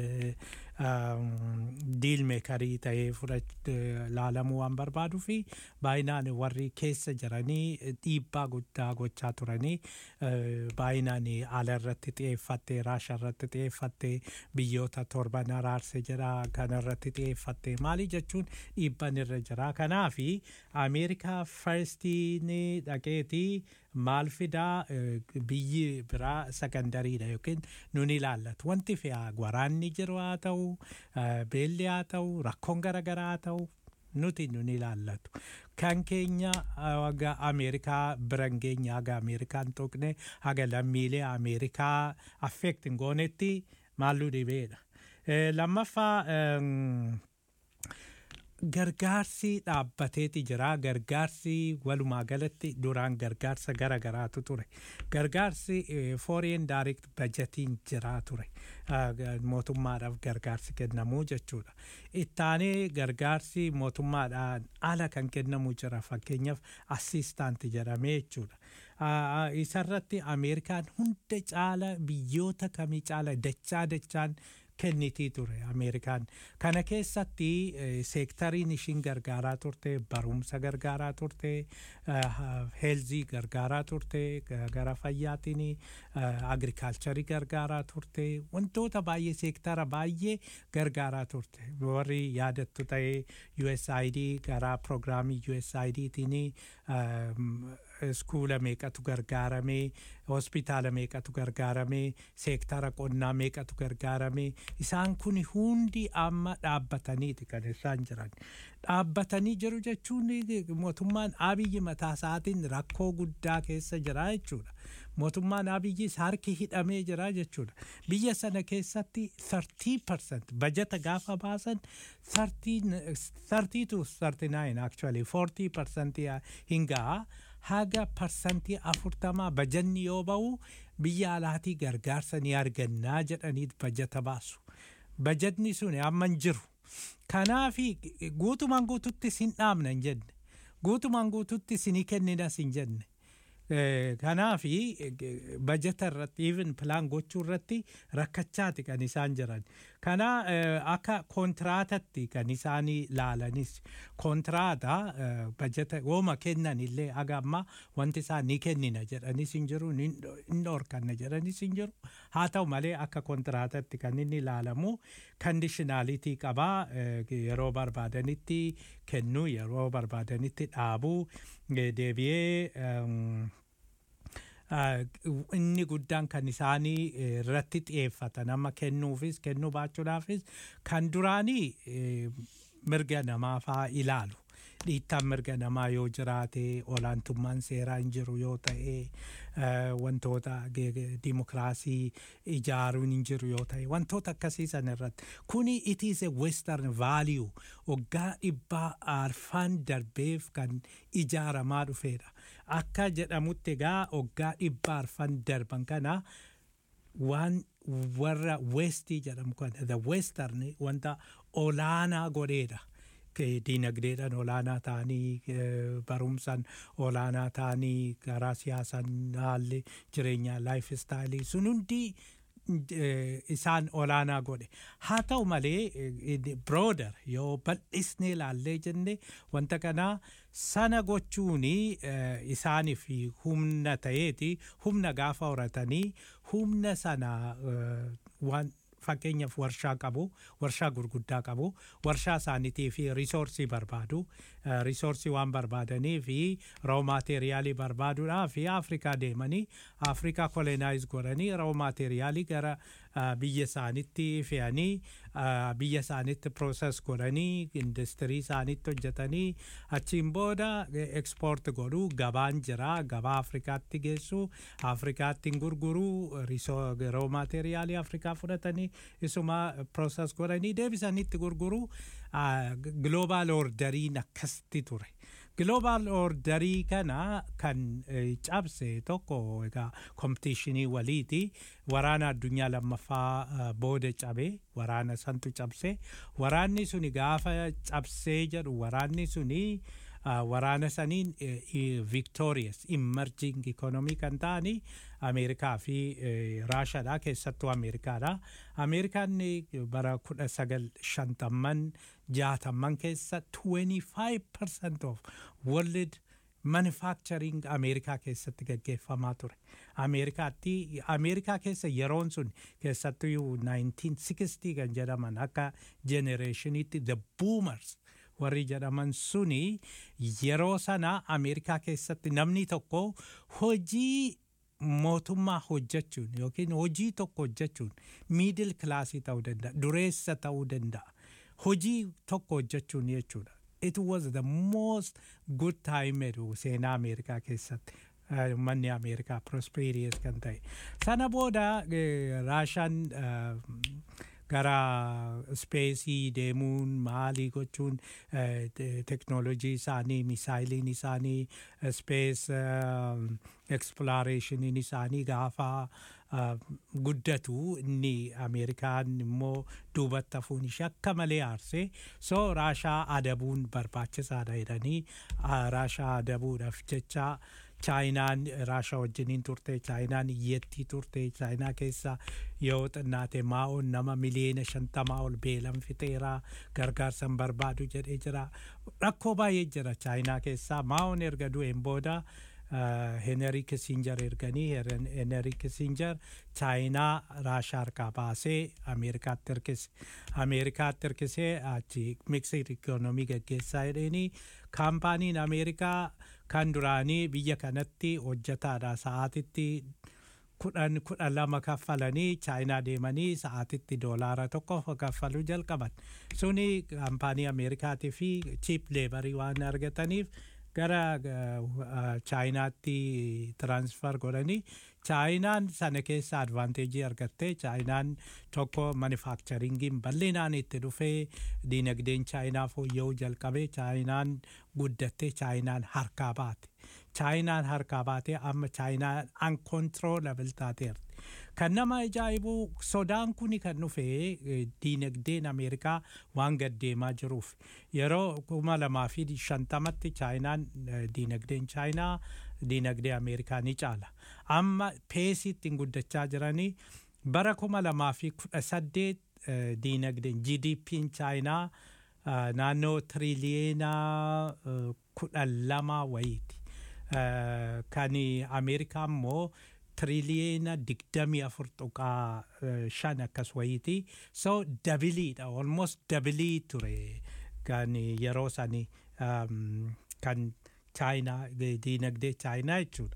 diil meekarii ta'ee laalamuu waan barbaaduu fi baay'inaan warri keessa jiranii dhiibbaa guddaa gochaa turanii baay'inaan ala irratti xiyyeeffattee raasha irratti xiyyeeffattee biyyoota torban araarse jira kana irratti xiyyeeffattee maali jechuun dhiibban irra jira kanaafi ameerikaa farstiin dhaqeetii maal fidaa biyyi biraa sakandariidha yookiin nun ilaallatu wanti fe'aa waraanni jiru haa ta'u beelli haa ta'u rakkoon garaagaraa haa ta'u nuti nun ilaallatu kan keenya haga ameerikaa biran keenya haga ameerikaan tuqne haga lammiilee ameerikaa affeekt hin goonetti maalluu dhibeedha lammaffaa gargaarsi dhaabbateeti jira gargaarsi walumaa galatti duraan gargaarsa gara garaatu ture gargaarsi foreign direct budgetiin jira ture mootummaadhaaf gargaarsi kennamuu jechuudha ittaanee gargaarsi mootummaadhaan ala kan kennamu jira fakkeenyaaf assistaanti jedhamee jechuudha isarratti ameerikaan hunda caala biyyoota kamii caala dachaa dachaan kennitii ture ameerikaan kana keessatti seektariin ishiin gargaaraa turte barumsa gargaaraa turte heelzii gargaaraa turte gara fayyaatiin agrikaalcharii gargaaraa turte wantoota baay'ee seektara baay'ee gargaaraa turte warri yaadattu ta'ee USAID gara pirogiraamii USAIDtiin iskuula meeqatu gargaaramee hospitaala meeqatu gargaaramee seektara qonnaa meeqatu gargaaramee isaan kun hundi amma dhaabbataniiti kan isaan jiran dhaabbatanii jiru jechuun mootummaan abiyyi mataa isaatiin rakkoo guddaa keessa jira jechuudha mootummaan abiyyis harki hidhamee jira jechuudha biyya sana keessatti 30% bajata gaafa baasan 30 to 39 actually 40% hin ga'a haga parsantii afurtamaa bajanni yoo ba'u biyya alaatii gargaarsa ni argannaa jedhanii bajata baasu. Bajatni sun amma hin jiru. Kanaafi guutumaan guututti sin dhaabna hin jenne. Guutumaan guututti sinii kenninas hin jenne. Kanaafi bajata irratti even pilaan gochuu irratti rakkachaati kan isaan jiran. Kana akka kontiraatatti kan isaan laalanis kontiraata bajata wooma kennan illee haga amma wanti isaan ni kennina jedhanis hin jiru ni dhorkanna jedhanis hin jiru. Haa ta'u malee akka kontiraatatti kan inni ilaalamu kandishinaalitii qabaa yeroo barbaadanitti kennuu yeroo barbaadanitti dhaabuu deebi'ee inni guddaan kan isaanii irratti xiyyeeffatan amma kennuufis kennuu baachuudhaafis kan duraanii mirga namaa faa ilaalu dhiittaan mirga namaa yoo jiraate olaantummaan seeraa hin jiru yoo ta'e wantoota dimokiraasii ijaaruun hin jiru yoo ta'e wantoota akkasii san irratti kuni it is a western value waggaa dhibbaa arfaan darbeef kan ijaaramaa dhufeedha akka jedhamutti egaa waggaa dhibbaa arfan darban kana waan warra westii jedhamu kana the western wanta olaanaa godheedha. Diinagdeedhaan olaanaa ta'anii barumsaan olaanaa ta'anii karaa siyaasaan haalli jireenyaa laayif istaayilii sun hundi isaan olaanaa godhe haa ta'u malee birooder yoo bal'isnee ilaallee jenne wanta kanaa sana gochuun isaaniif humna ta'eeti humna gaafa horatanii humna sana waan fakkeenyaaf warshaa qabu warshaa gurguddaa qabu warshaa isaaniitii fi risoorsii barbaadu risoorsii waan barbaadanii fi roo maateeriyaalii barbaaduudhaa fi afrikaa deemanii afrikaa kolonaayiz godhanii roo maateeriyaalii gara biyya isaanitti fe'anii biyya isaanitti prooses godhanii industirii isaanitti hojjetanii achiin booda ekspoort godhuu gabaan jira gabaa afrikaatti geessu afrikaatti gurguruu roo maateeriyaalii afrikaa fudhatanii isuma prooses godhanii deebisanitti gurguruu global orderiin akkasitti ture. Global orderii kana kan cabse tokko egaa kompitiishinii waliiti waraana addunyaa lammaffaa booda cabe waraana santu cabse waraanni suni gaafa cabsee jedhu waraanni suni waraana saniin victorious emerging economy kan ta'ani ameerikaa fi raashaadha keessattuu ameerikaadha ameerikaan bara kudha sagal shantamman jaatamman keessa 25% of world manufacturing ameerikaa keessatti gaggeeffamaa ture ameerikaatti ameerikaa keessa yeroon sun keessattuu 1960 kan jedhaman akka generationitti the boomers warri jedhaman suni yeroo sana ameerikaa keessatti namni tokko hojii mootummaa hojjechuun yookiin hojii tokko hojjechuun miidil kilaasii ta'uu danda'a dureessa ta'uu danda'a hojii tokko hojjechuun jechuudha. It was the most good time jedhu seenaa Ameerikaa keessatti. Manni Ameerikaa prosperous kan ta'e. Sana booda Raashaan gara speesii deemuun maalii gochuun teknoolojii isaanii misaayiliin isaanii spees eksploreeshiniin isaanii gaafa guddatu inni ameerikaan immoo duubatti hafuun ishee akka malee aarsee so raashaa adabuun barbaachisaadha jedhanii raashaa adabuudhaaf jecha chaayinaan raashaa wajjiniin turte chaayinaan iyyattii turte chaayinaa keessa yoo xinnaate maa'oon nama miliyoona shantamaa ol beelan fixeera gargaarsan barbaadu jedhee jira rakkoo baay'ee jira chaayinaa keessaa maa'oon erga du'een booda Henry Kissinger erganii Henry Kissinger chaayinaa raashaa harkaa baasee Ameerikaatti hirkise. Ameerikaatti hirkisee achi miksir ikoonomii gaggeessaa jedheenii kaampaaniin Ameerikaa kan duraanii biyya kanatti hojjetaadha sa'aatitti kudhan kudhan lama kaffalanii chaayinaa deemanii sa'aatitti doolaara tokko kaffaluu jalqaban. Suni kaampaanii Ameerikaatii fi chiip leebarii waan argataniif gara chaayinaatti tiransfer godhanii chaayinaan sana keessa advaanteejii argattee chaayinaan tokko manufakcharingiin bal'inaan itti dhufee diinagdeen chaayinaa fooyya'uu jalqabee chaayinaan guddattee chaayinaan harkaa baate chaayinaan harkaa baatee amma chaayinaan uncontrollable taateerti. Kan nama ajaa'ibu sodaan kuni kan dhufe diinagdeen Ameerikaa waan gaddeemaa jiruuf yeroo kuma lamaa fi shantamatti chaayinaan diinagdeen chaayinaa diinagdee Ameerikaa ni caala. Amma peesii ittiin guddachaa jiranii bara kuma lamaa fi kudha saddeet diinagdeen GDP'n chaayinaa naannoo tiriliyeena kudha lama wayiiti. Kan Ameerikaa immoo tiriliyeena digdamii afur tuqaa shan akkas wayiiti. So dabiliidha almost dabilii ture kan yeroo sani kan chaayinaa diinagdee chaayinaa jechuudha.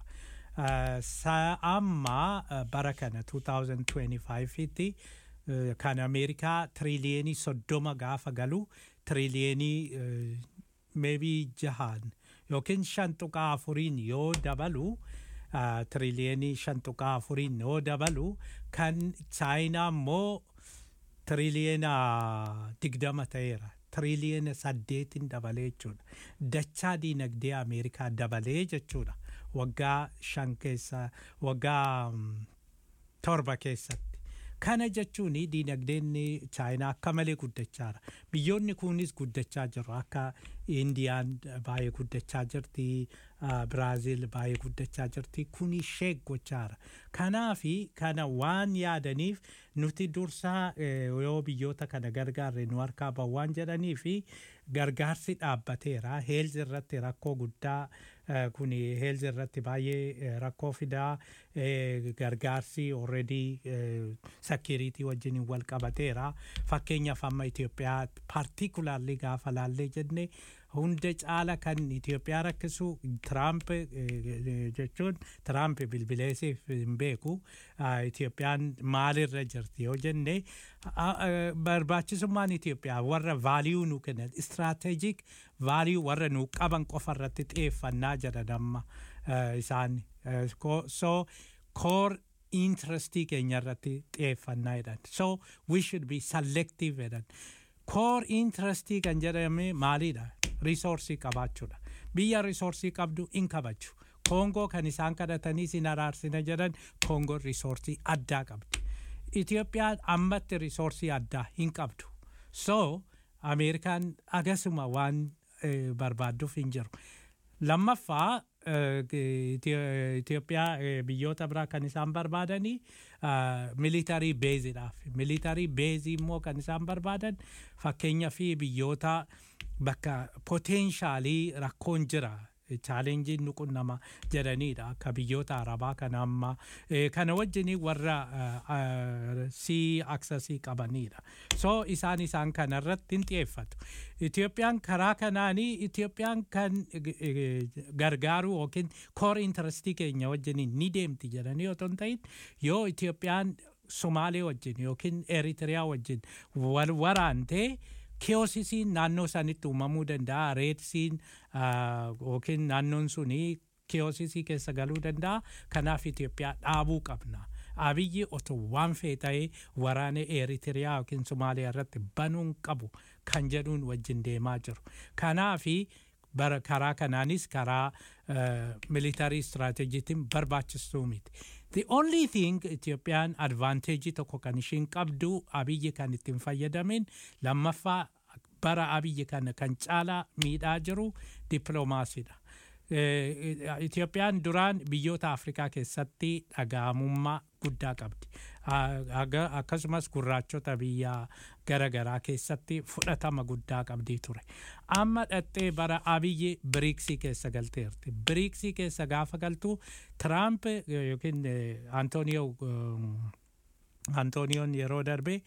Amma bara kana 2025tti kan Ameerikaa tiriliyenii soddoma gaafa galu tiriliyenii maybe jahaan yookiin shan tuqaa afuriin yoo dabalu tiriliyenii shan tuqaa afuriin yoo dabalu kan chaayinaa immoo tiriliyeena digdama ta'eera. tiriliyeena saddeetin dabalee jechuudha. Dachaa diinagdee Ameerikaa dabalee jechuudha. Waggaa shan keessa waggaa torba keessatti. Kana jechuun diinagdeen chaayinaa akka malee guddachaara. Biyyoonni kunis guddachaa jiru akka Indiyaan baay'ee guddachaa jirti, Biraaziil baay'ee guddachaa jirti. Kun ishee gochaara. Kanaafi kana waan yaadaniif nuti dursaa yoo biyyoota kana gargaarre nu harkaa bahu waan jedhanii fi gargaarsi dhaabbateera. Heelzi irratti rakkoo guddaa kun heelzi irratti baay'ee rakkoo fidaa gargaarsi already sakiriitii wajjin wal qabateera. Fakkeenyaaf amma Itoophiyaa paartikulaarli gaafa laallee jenne hunda caala kan Itoophiyaa rakkisu Tiraamp jechuun Tiraamp bilbileesiif hin beeku. Itoophiyaan maalirra jirti yoo jenne barbaachisummaan Itoophiyaa warra vaaliyuu nu kennan istiraatejik vaaliyuu warra nu qaban qofa irratti xiyyeeffannaa jedhan amma isaan. So core interestii keenya irratti xiyyeeffannaa jedhan. So we should be selective jedhan. Core interestii kan jedhame maalidha? Risoorsii qabaachuudha. Biyya risoorsii qabdu in kabaju. Koongoo kan isaan kadhatanii sin araarsina jedhan Koongoon risoorsii addaa qabdi. Itoophiyaan ammatti risoorsii addaa hin qabdu. So Ameerikaan agasuma waan barbaadduuf hin jiru. Lammaffaa Itoophiyaa biyyoota biraa kan isaan barbaadanii militarii beeziidhaaf. Militarii beezii immoo kan isaan barbaadan fakkeenyaa fi biyyoota bakka poteenshaalii rakkoon jira. chaalenjiin nu qunnama jedhaniidha akka biyyoota arabaa kana amma kana wajjin warra sii aksasii qabaniidha so isaan isaan kana irratti hin xiyyeeffatu Itoophiyaan karaa kanaanii Itoophiyaan kan gargaaru yookiin koor intarastii keenya wajjin ni deemti jedhanii otoo hin ta'in yoo Itoophiyaan Somaalee wajjin yookiin Eritiriyaa wajjin wal waraantee kiyoosisiin naannoo sanitti uumamuu danda'a reedsiin yookiin naannoon suni kiyoosisii keessa galuu danda'a kanaaf Itoophiyaa dhaabuu qabna. Abiyyi otoo waan fee ta'ee waraana Eritiriyaa yookiin Somaaliyaa irratti banuun qabu kan jedhuun wajjin deemaa jiru. Kanaafi bara karaa kanaanis karaa militarii istiraatejiitiin barbaachistuu miti. The only thing Itoophiyaan advanteejii tokko kan ishiin qabdu abiyyi kan ittiin fayyadamin lammaffaa bara abiyyi kana kan caalaa miidhaa jiru dippiloomaasiidha. Itoophiyaan duraan biyyoota Afrikaa keessatti dhaga'amummaa guddaa qabdi. Akkasumas gurraachota biyya garaagaraa keessatti fudhatama guddaa qabdii ture. Amma dhattee bara abiyyi biriiksii keessa galteerti. Biriiksii keessa gaafa galtu Tiraamp yookiin Antooniyoo Antooniyoon yeroo darbe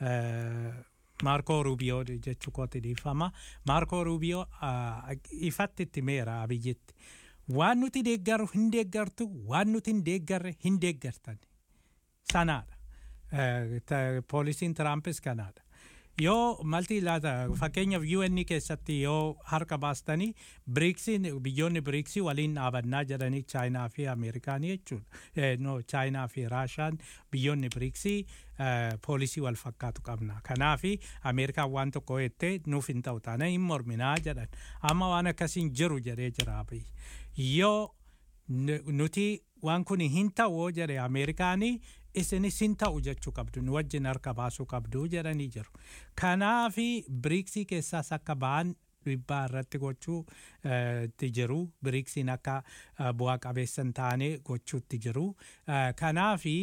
Maarkoo Ruubiyoo jechuu kooti dhiifama. Maarkoo Ruubiyoo ifatti itti meera abiyyitti. Waan nuti deeggaru hin deeggartu, waan nuti hin deeggarre hin deeggartan. Sanaadha. Poolisiin Tiraampis kanaadha. Yoo malti laata fakkeenyaaf UN keessatti yoo harka baastanii biriiksiin biyyoonni biriiksii waliin dhaabannaa jedhanii chaayinaa fi ameerikaanii jechuudha. No chaayinaa fi raashaan biyyoonni biriiksii poolisii wal fakkaatu qabna. Kanaafi ameerikaan waan tokko jettee nuuf hin ta'u taana hin morminaa jedhan. Amma waan akkasiin jiru jedhee jira Yoo nuti waan kun hin ta'u jedhe ameerikaanii isinis hin ta'u jechuu qabdu nu wajjin harka baasuu qabdu jedhanii jiru. Kanaafi biriiksii keessaas akka ba'an dhiibbaa irratti gochuu itti jiru. Biriiksiin akka bu'aa qabeessa hin taane gochuutti jiru. Kanaafi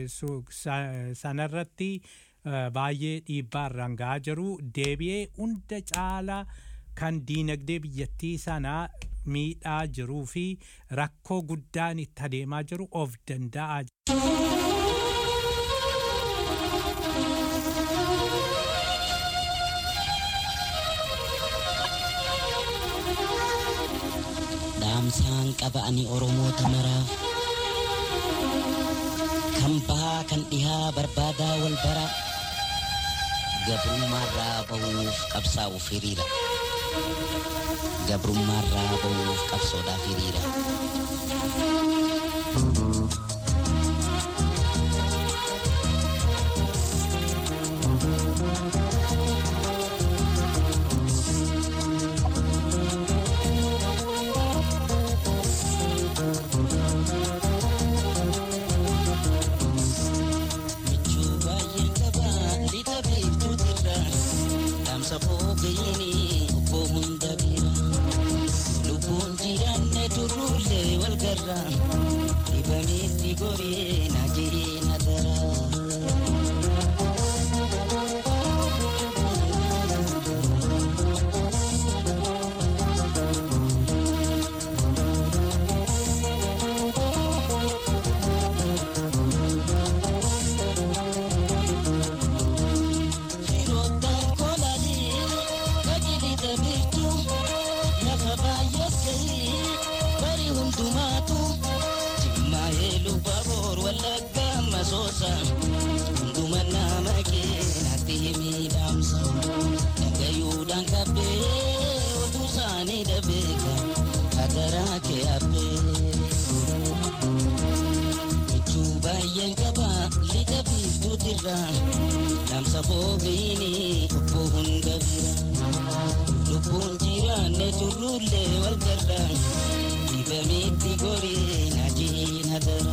sanarratti baay'ee dhiibbaa irraan gahaa jiru. Deebi'ee hunda caalaa kan diinagdee biyyattii sanaa miidhaa jiruu fi rakkoo guddaan itti adeemaa jiru of danda'aa dhaamsaan qaba ani oromoota maraaf kan bahaa kan dhihaa barbaadaa wal bara gabrummaarraa bahuuf qabsaa'uuf hiriira gabrummaarraa bahuuf qabsoodhaaf hiriira. garra Dibamitti goree na jiree na daraa Namsa fogeeni obbo hunda bira lubbuun jiraanne turruullee wal garra dibamitti gorii na jiina dara.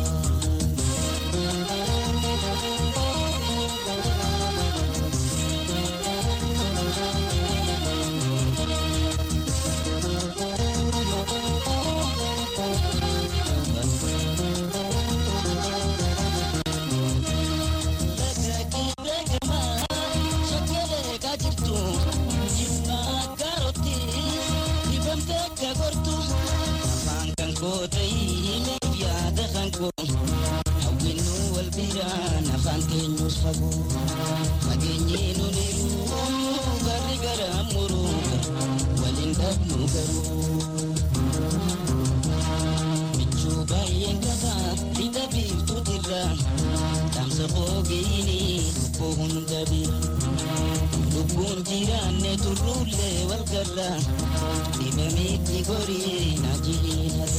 Lubbuun jiraanne turruullee wal garra dibamitti gorii na jiina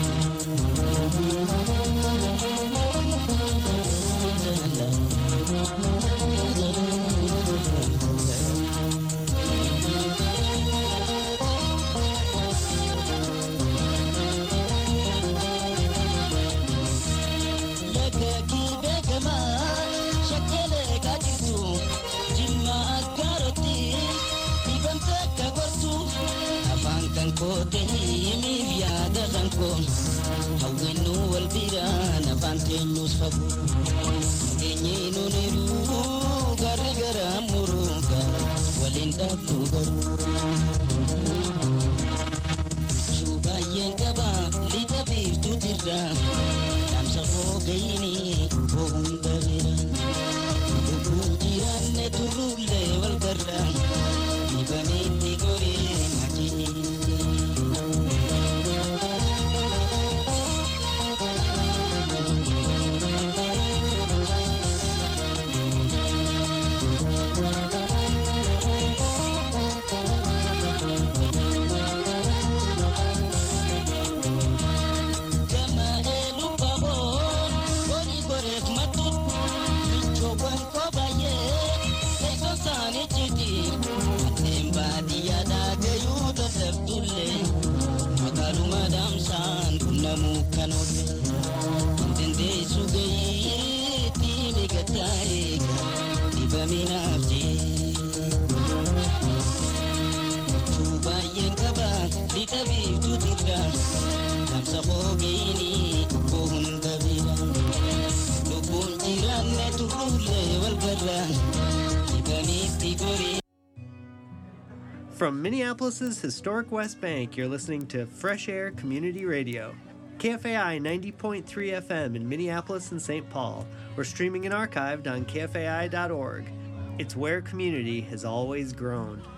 hawwinnu wal biraan afaan keenyus fagoo keenyiinu niruu garri gara muruuga waliin dhabnu garuu shuu baay'een qaba lixa biiftuutirra dhaamsa foogayini obbo hunda bira lubbuun jiraanne turruullee wal garra dibamitti goree majii From Minneapolis's historic West Bank, you're listening to Fresh Air Community Radio. KFAI 90.3 FM in Minneapolis and St. Paul, or streaming and archived on KFAI.org. It's where community has always grown.